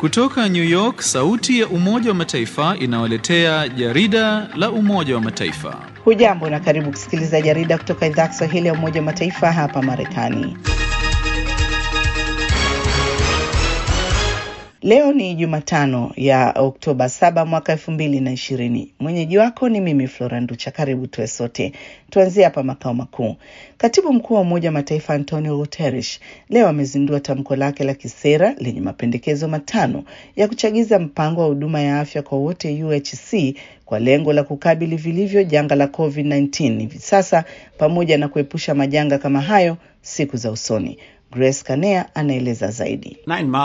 Kutoka New York, sauti ya Umoja wa Mataifa inawaletea jarida la Umoja wa Mataifa. Hujambo na karibu kusikiliza jarida kutoka idhaa ya Kiswahili ya Umoja wa Mataifa hapa Marekani. Leo ni Jumatano ya Oktoba 7 mwaka elfu mbili na ishirini. Mwenyeji wako ni mimi Flora Nducha. Karibu tuwe sote. Tuanzie hapa makao makuu. Katibu mkuu wa Umoja wa Mataifa Antonio Guterres leo amezindua tamko lake la kisera lenye mapendekezo matano ya kuchagiza mpango wa huduma ya afya kwa wote UHC kwa lengo la kukabili vilivyo janga la COVID-19 hivi sasa pamoja na kuepusha majanga kama hayo siku za usoni. Grace Kanea anaeleza zaidi.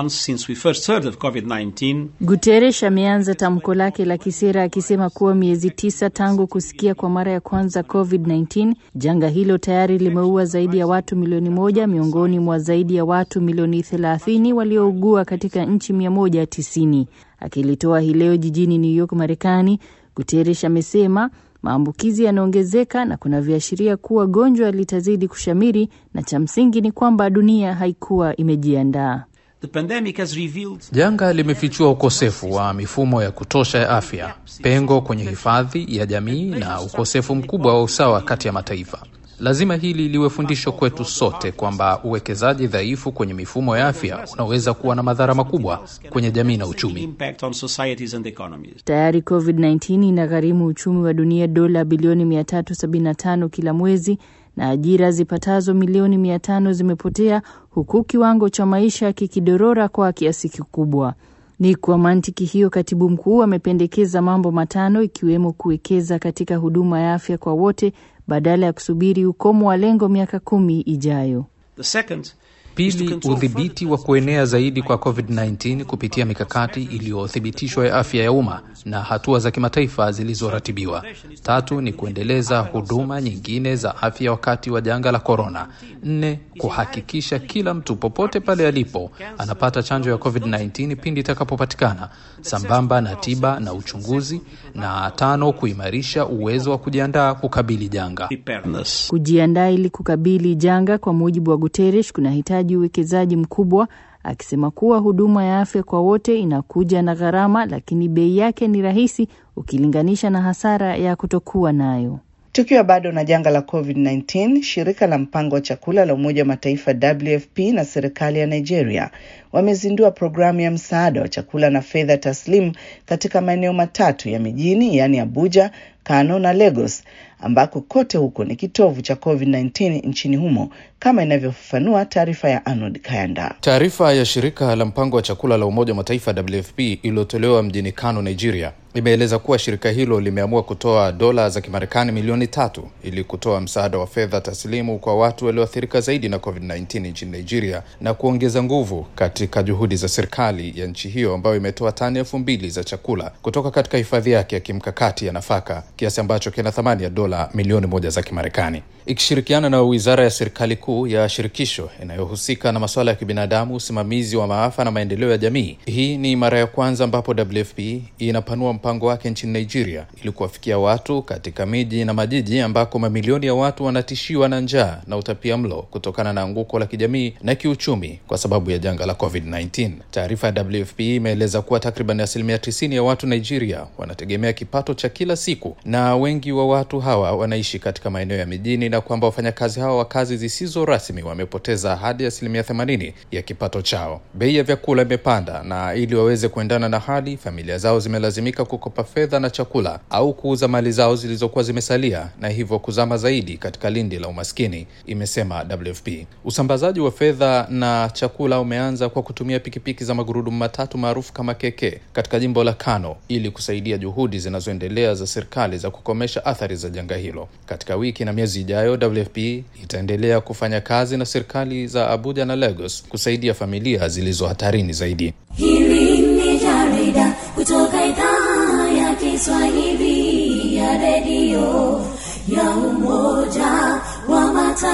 Guterres ameanza tamko lake la kisera akisema kuwa miezi tisa tangu kusikia kwa mara ya kwanza COVID-19, janga hilo tayari limeua zaidi ya watu milioni moja miongoni mwa zaidi ya watu milioni thelathini waliougua katika nchi mia moja tisini. Akilitoa hii leo jijini New York, Marekani, Guterres amesema maambukizi yanaongezeka na kuna viashiria kuwa gonjwa litazidi kushamiri, na cha msingi ni kwamba dunia haikuwa imejiandaa. Janga limefichua ukosefu wa mifumo ya kutosha ya afya, pengo kwenye hifadhi ya jamii na ukosefu mkubwa wa usawa kati ya mataifa. Lazima hili liwe fundisho kwetu sote kwamba uwekezaji dhaifu kwenye mifumo ya afya unaweza kuwa na madhara makubwa kwenye jamii na uchumi. Tayari COVID-19 inagharimu uchumi wa dunia dola bilioni 375 kila mwezi na ajira zipatazo milioni 500 zimepotea huku kiwango cha maisha kikidorora kwa kiasi kikubwa. Ni kwa mantiki hiyo, katibu mkuu amependekeza mambo matano ikiwemo kuwekeza katika huduma ya afya kwa wote badala ya kusubiri ukomo wa lengo miaka kumi ijayo. Pili, udhibiti wa kuenea zaidi kwa COVID-19 kupitia mikakati iliyothibitishwa ya afya ya umma na hatua za kimataifa zilizoratibiwa. Tatu ni kuendeleza huduma nyingine za afya wakati wa janga la korona. Nne, kuhakikisha kila mtu popote pale alipo anapata chanjo ya COVID-19 pindi itakapopatikana, sambamba na tiba na uchunguzi. Na tano, kuimarisha uwezo wa kujiandaa kukabili janga. Kujiandaa ili kukabili janga, kwa mujibu wa Guterres, kunahitaji uwekezaji mkubwa, akisema kuwa huduma ya afya kwa wote inakuja na gharama, lakini bei yake ni rahisi ukilinganisha na hasara ya kutokuwa nayo. Tukiwa bado na janga la COVID-19, shirika la mpango wa chakula la Umoja wa Mataifa WFP na serikali ya Nigeria wamezindua programu ya msaada wa chakula na fedha taslimu katika maeneo matatu ya mijini, yaani Abuja, Kano na Lagos, ambako kote huko ni kitovu cha COVID-19 nchini humo, kama inavyofafanua taarifa ya Arnold Kayanda. Taarifa ya shirika la mpango wa chakula la Umoja wa Mataifa WFP iliyotolewa mjini Kano, Nigeria, imeeleza kuwa shirika hilo limeamua kutoa dola za Kimarekani milioni tatu ili kutoa msaada wa fedha taslimu kwa watu walioathirika zaidi na COVID-19 nchini Nigeria na kuongeza nguvu katika juhudi za serikali ya nchi hiyo ambayo imetoa tani elfu mbili za chakula kutoka katika hifadhi yake ya kimkakati ya nafaka, kiasi ambacho kina thamani ya dola milioni moja za Kimarekani, ikishirikiana na wizara ya serikali kuu ya shirikisho inayohusika na masuala ya kibinadamu, usimamizi wa maafa na maendeleo ya jamii. Hii ni mara ya kwanza ambapo WFP inapanua mpango wake nchini Nigeria ili kuwafikia watu katika miji na majiji ambako mamilioni ya watu wanatishiwa na njaa na utapia mlo kutokana na anguko la kijamii na kiuchumi kwa sababu ya janga la COVID-19. Taarifa ya WFP imeeleza kuwa takriban asilimia tisini ya watu Nigeria wanategemea kipato cha kila siku na wengi wa watu hawa wanaishi katika maeneo ya mijini na kwamba wafanyakazi hawa wa kazi zisizo rasmi wamepoteza hadi asilimia themanini ya kipato chao. Bei ya vyakula imepanda na ili waweze kuendana na hali, familia zao zimelazimika kukopa fedha na chakula au kuuza mali zao zilizokuwa zimesalia na hivyo kuzama zaidi katika lindi la umaskini, imesema WFP. Usambazaji wa fedha na chakula umeanza kwa kutumia pikipiki za magurudumu matatu maarufu kama keke katika jimbo la Kano ili kusaidia juhudi zinazoendelea za serikali za kukomesha athari za janga hilo. Katika wiki na miezi ijayo, WFP itaendelea kufanya kazi na serikali za Abuja na Lagos kusaidia familia zilizo hatarini zaidi. Hili ni jarida kutoka idhaa ya Kiswahili ya redio ya Umoja wa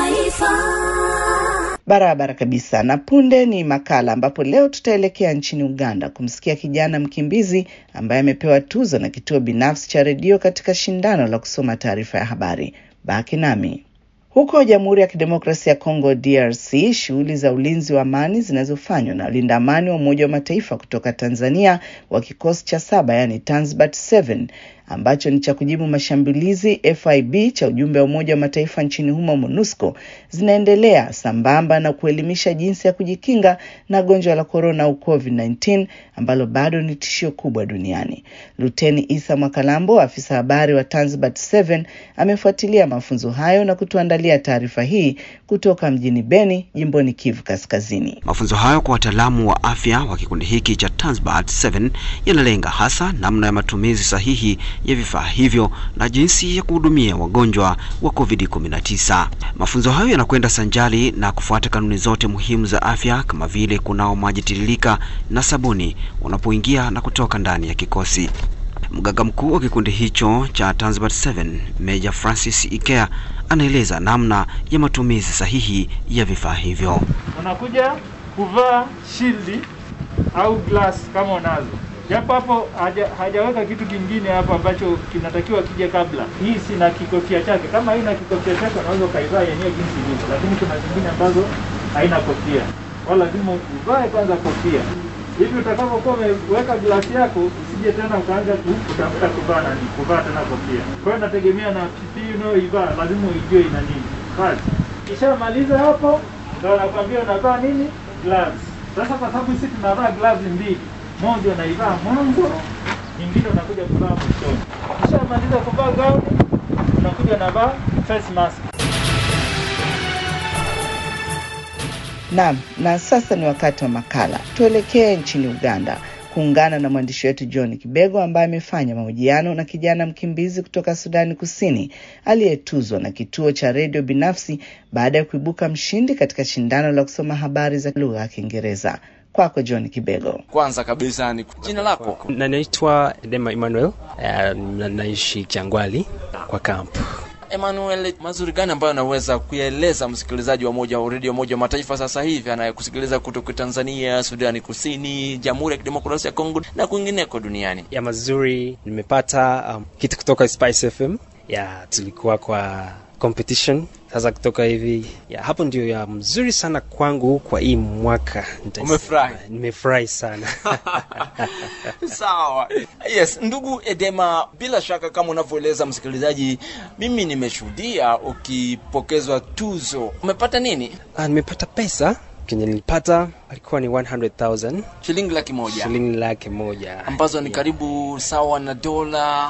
Mataifa. Barabara kabisa. Na punde ni makala ambapo leo tutaelekea nchini Uganda kumsikia kijana mkimbizi ambaye amepewa tuzo na kituo binafsi cha redio katika shindano la kusoma taarifa ya habari. Baki nami. Huko Jamhuri ya Kidemokrasia ya Kongo DRC, shughuli za ulinzi wa amani zinazofanywa na walinda amani wa Umoja wa Mataifa kutoka Tanzania wa kikosi cha saba, yani Tanzbat 7 ambacho ni cha kujibu mashambulizi FIB cha ujumbe wa Umoja wa Mataifa nchini humo MONUSCO zinaendelea sambamba na kuelimisha jinsi ya kujikinga na gonjwa la korona au COVID-19 ambalo bado ni tishio kubwa duniani. Luteni Isa Mwakalambo, afisa habari wa Tanzbat 7, amefuatilia mafunzo hayo na kutuandalia taarifa hii kutoka mjini Beni, jimboni Kivu Kaskazini. Mafunzo hayo kwa wataalamu wa afya wa kikundi hiki cha Tanzbat 7 yanalenga hasa namna ya matumizi sahihi ya vifaa hivyo na jinsi ya kuhudumia wagonjwa wa COVID-19. Mafunzo hayo yanakwenda sanjali na kufuata kanuni zote muhimu za afya kama vile kunao maji tiririka na sabuni unapoingia na kutoka ndani ya kikosi. Mganga mkuu wa kikundi hicho cha Tanzbat 7 Major Francis Ikea anaeleza namna ya matumizi sahihi ya vifaa hivyo. Unakuja kuvaa shildi au glass kama unazo japo hapo haja, hajaweka kitu kingine hapo ambacho kinatakiwa kije kabla. Hii sina kikofia chake. Kama haina kikofia chake, unaweza ukaivaa yenyewe jinsi ilivyo, lakini kuna zingine ambazo haina kofia, wala lazima uvae kwanza kofia hivi utakapokuwa umeweka glasi yako usije tena ukaanza kutafuta kuvaa nani kuvaa tena kofia. Kwa hiyo nategemea na PPE unayoivaa lazima uijue ina nini. Basi kishamaliza hapo, ndio nakwambia unavaa nini gloves. Sasa kwa sababu sisi tunavaa gloves mbili moja unaivaa mwanzo, nyingine unakuja kuvaa mwishoni. Ukishamaliza kuvaa gauni, unakuja unavaa face mask. Naam, na sasa ni wakati wa makala. Tuelekee nchini Uganda kuungana na mwandishi wetu John Kibego ambaye amefanya mahojiano na kijana mkimbizi kutoka Sudani Kusini aliyetuzwa na kituo cha redio binafsi baada ya kuibuka mshindi katika shindano la kusoma habari za lugha ya Kiingereza. Kwako John Kibego. Kwanza kabisa ni jina lako? Na naitwa Dema Emmanuel, uh, na naishi Changwali kwa kampu. Emmanuel, mazuri gani ambayo anaweza kuyaeleza msikilizaji wa moja wa redio moja wa mataifa sasa hivi anayekusikiliza kutoka Tanzania, Sudani Kusini, Jamhuri ya Kidemokrasia ya Kongo na kwingineko duniani? Ya mazuri nimepata um, kitu kutoka Spice FM. Ya tulikuwa kwa competition sasa kutoka hivi ya hapo ndio ya mzuri sana kwangu kwa hii mwaka. Umefurahi? Nimefurahi sana. Sawa. Yes, ndugu Edema, bila shaka kama unavyoeleza msikilizaji, mimi nimeshuhudia ukipokezwa tuzo. Umepata nini? Ah, nimepata pesa kenye nilipata alikuwa ni 100,000 shilingi laki moja shilingi laki moja ambazo ni karibu sawa na dola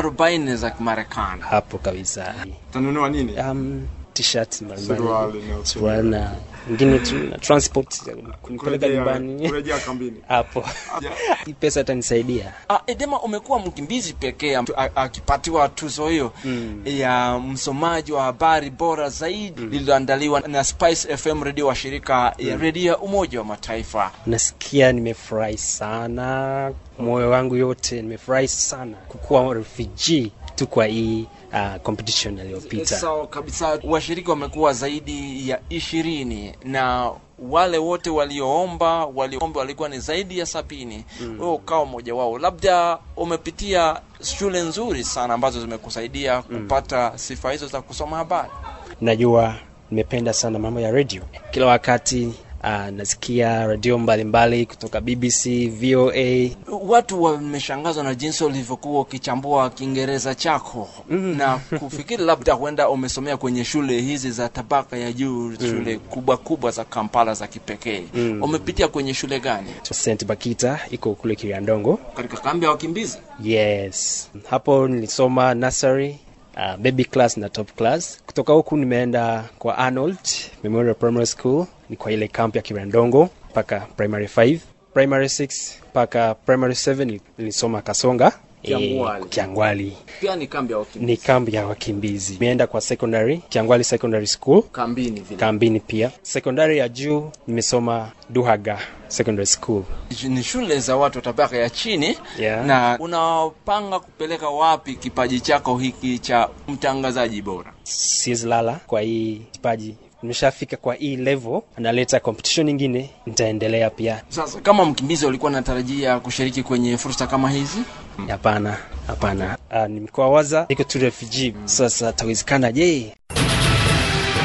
40 za Kimarekani. hapo kabisa. Utanunua nini? Um, t-shirt mbalimbali, Suruali na suruali na ingine tu na transport kunipeleka Kurejea- nyumbani kurejea kambini. hapo. Hii pesa itanisaidia. Ah, Edema, umekuwa mkimbizi pekee am- a- akipatiwa tuzo hiyo Mm. ya msomaji wa habari bora zaidi lililoandaliwa na Spice FM redio wa shirika ya redio ya Umoja wa Mataifa. Nasikia nimefurahi sana, moyo wangu yote nimefurahi sana kukuwa refugee tu kwa hii uh, competition iliyopita. Sawa kabisa. Washiriki wamekuwa zaidi ya ishirini na wale wote walioomba walioomba walikuwa ni zaidi ya sabini. Wewe ukawa mmoja wao. Labda umepitia shule nzuri sana ambazo zimekusaidia kupata sifa hizo za kusoma habari. Najua nimependa sana mambo ya radio, kila wakati uh, nasikia radio mbalimbali kutoka BBC, VOA. Watu wameshangazwa na jinsi ulivyokuwa ukichambua Kiingereza chako na kufikiri labda huenda umesomea kwenye shule hizi za tabaka ya juu, shule kubwa kubwa za Kampala za kipekee. Umepitia kwenye shule gani? St Bakita iko kule Kiriandongo. Katika kambi ya wakimbizi? Yes, hapo nilisoma nursery, uh, baby class na top class. Kutoka huku nimeenda kwa Arnold Memorial Primary School, ni kwa ile camp ya Kirandongo mpaka primary 5, primary 6 mpaka primary 7 nilisoma Kasonga Kiangwali. eh, Kiangwali Pia ni kambi ya wakimbizi. ni kambi ya wakimbizi. Nimeenda kwa secondary Kiangwali Secondary School Kambini vile. kambini pia. Secondary ya juu nimesoma Duhaga Secondary School. ni shule za watu wa tabaka ya chini Yeah. na unapanga kupeleka wapi kipaji chako hiki cha mtangazaji bora? siwezi lala kwa hii kipaji nimeshafika kwa hii level analeta competition nyingine nitaendelea pia Sasa kama mkimbizi ulikuwa unatarajia kushiriki kwenye fursa kama hizi? hapana hapana uh, nimekuwa waza niko tu refugee sasa tawezekana je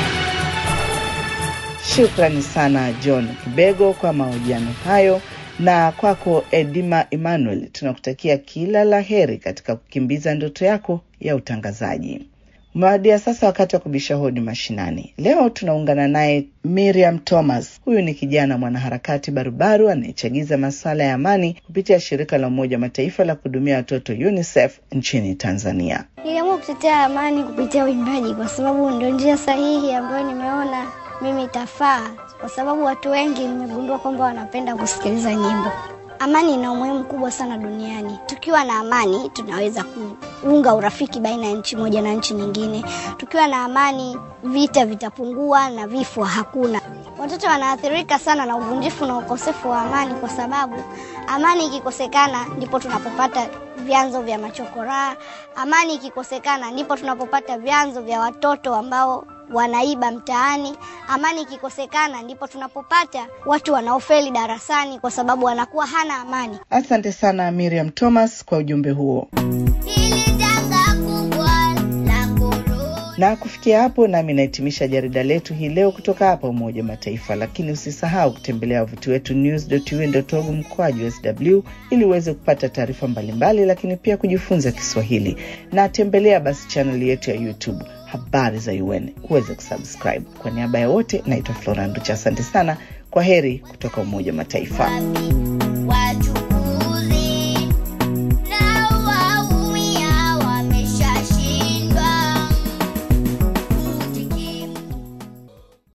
Shukrani sana John Kibego kwa mahojiano hayo, na kwako Edima Emmanuel, tunakutakia kila la heri katika kukimbiza ndoto yako ya utangazaji. Umewadia sasa wakati wa kubisha hodi mashinani. Leo tunaungana naye Miriam Thomas. Huyu ni kijana mwanaharakati barubaru anayechagiza masuala ya amani kupitia shirika la Umoja wa Mataifa la kuhudumia watoto UNICEF nchini Tanzania. Niliamua kutetea amani kupitia uimbaji kwa sababu ndio njia sahihi ambayo nimeona mimi itafaa, kwa sababu watu wengi nimegundua kwamba wanapenda kusikiliza nyimbo. Amani ina umuhimu mkubwa sana duniani. Tukiwa na amani, tunaweza kuunga urafiki baina ya nchi moja na nchi nyingine. Tukiwa na amani, vita vitapungua na vifo hakuna. Watoto wanaathirika sana na uvunjifu na ukosefu wa amani, kwa sababu amani ikikosekana ndipo tunapopata vyanzo vya machokoraa. Amani ikikosekana ndipo tunapopata vyanzo vya watoto ambao wanaiba mtaani. Amani ikikosekana ndipo tunapopata watu wanaofeli darasani kwa sababu wanakuwa hana amani. Asante sana Miriam Thomas kwa ujumbe huo. Na kufikia hapo, nami nahitimisha jarida letu hii leo kutoka hapa Umoja wa Mataifa, lakini usisahau kutembelea wavuti wetu news.un.org mkwaju sw ili uweze kupata taarifa mbalimbali, lakini pia kujifunza Kiswahili, na tembelea basi chaneli yetu ya YouTube habari za UN uweze kusubscribe. Kwa niaba ya wote, naitwa Flora Nducha, asante sana. Kwa heri kutoka Umoja wa Mataifa.